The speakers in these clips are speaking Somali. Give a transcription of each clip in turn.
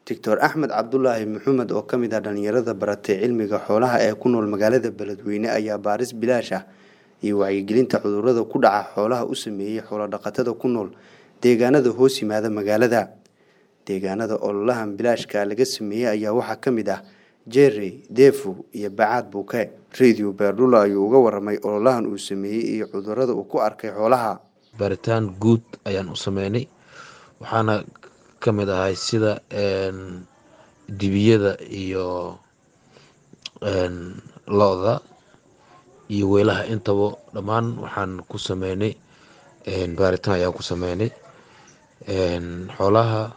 doctor axmed cabdulaahi maxamed oo kamid ah dhalinyarada baratay cilmiga xoolaha ee ku nool magaalada beledweyne ayaa baaris bilaash ah iyo wacyigelinta cudurada ku dhaca xoolaha u sameeyey xoolodhaqatada ku nool deegaanada hoos yimaada magaalada deegaanada ololahan bilaashka laga sameeyey ayaa waxaa kamid ah jerey defu iyo bacaad buuke radio beerdhula ayuu uga waramay ololahan uu sameeyey iyo cudurada uu ku arkay xoolaha baaritaan guud ayaan u sameynay waxaana ka mid ahay sida dibiyada iyo lo-da iyo weelaha intaba dhammaan waxaan ku sameynay baaritaan ayaan ku sameynay xoolaha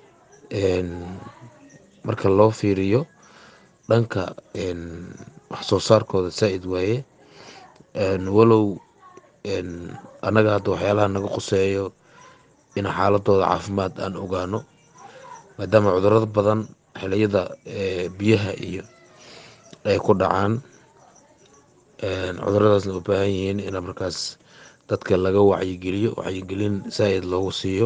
marka loo fiiriyo dhanka wax soo saarkooda saa-id waaye walow annaga hadda waxyaalaha naga quseeyo in xaaladooda caafimaad aan ogaano maadaama cudurado badan xiliyada biyaha iyo ay ku dhacaan cuduradaasna u baahan yihiin in markaas dadka laga wacyigeliyo wacyigelin saa-id loogu siiyo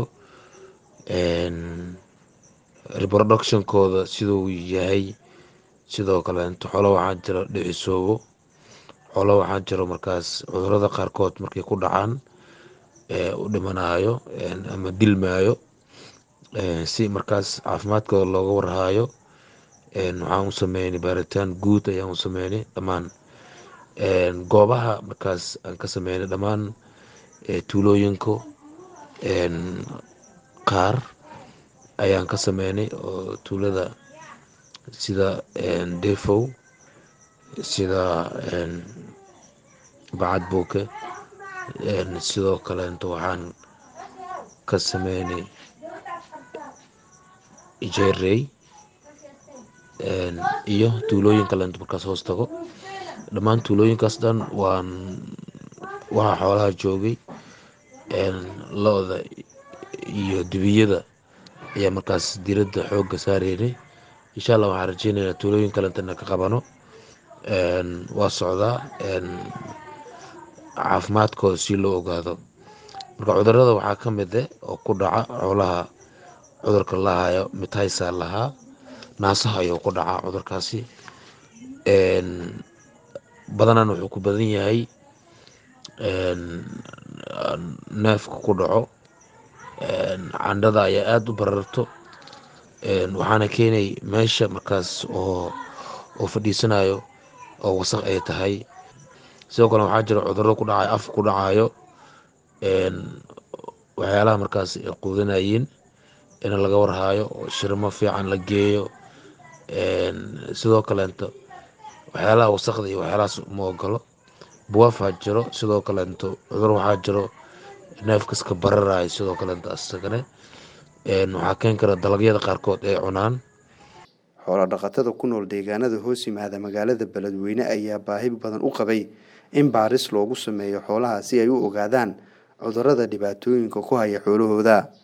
reproductionkooda siduu yahay sidoo kaleeto xoolo waxaa jira dhicisoobo xoolo waxaa jiro markaas cudurada qaarkood markay ku dhacaan u dhimanayo ama dilmaayo si markaas caafimaadkooda looga warhayo waxaan u sameynay baaritaan guud ayaan u sameynay dhammaan goobaha markaas aan ka sameynay dhammaan tuulooyinka qaar ayaan ka sameynay oo tuulada sida defow sida bacad buuke sidoo kaleeto waxaan ka sameynay jerey iyo tuulooyin kaleeto markaas hoos tago dhammaan tuulooyinkaas dhan waan waxaa xoolaha joogay lo-da iyo dibiyada ayaa markaas diradda xoogga saareynay insha allah waxaan rajeynaynaa tuulooyin kaleetana ka qabano waa socdaa caafimaadkooda si loo ogaado marka cudurada waxaa ka mid eh oo ku dhaca xoolaha cudurka lahayo mitaysa lahaa naasaha ayuu ku dhacaa cudurkaasi badanan wuxuu ku badan yahay neefka ku dhaco candhada ayaa aada u bararto waxaana keenay meesha markaas oo oo fadhiisanayo oo wasaq ay tahay sidoo kale waxaa jira cuduro ku dhacayo af ku dhacayo waxyaalaha markaas ay quudanayiin in laga warhaayo oo shirmo fiican la geeyo sidoo kaleeto waxyaalaha wasaqda iyo waxyaalahaas uma ogolo buwafaa jiro sidoo kaleeto cudur waxaa jiro neefkaska bararayo sidoo kaleeto asagane waxaa keeni kara dalagyada qaarkood ay cunaan xoolo dhaqatada ku nool deegaanada hoos yimaada magaalada beledweyne ayaa baahi badan u qabay in baaris loogu sameeyo xoolaha si ay u ogaadaan cudurada dhibaatooyinka ku haya xoolahooda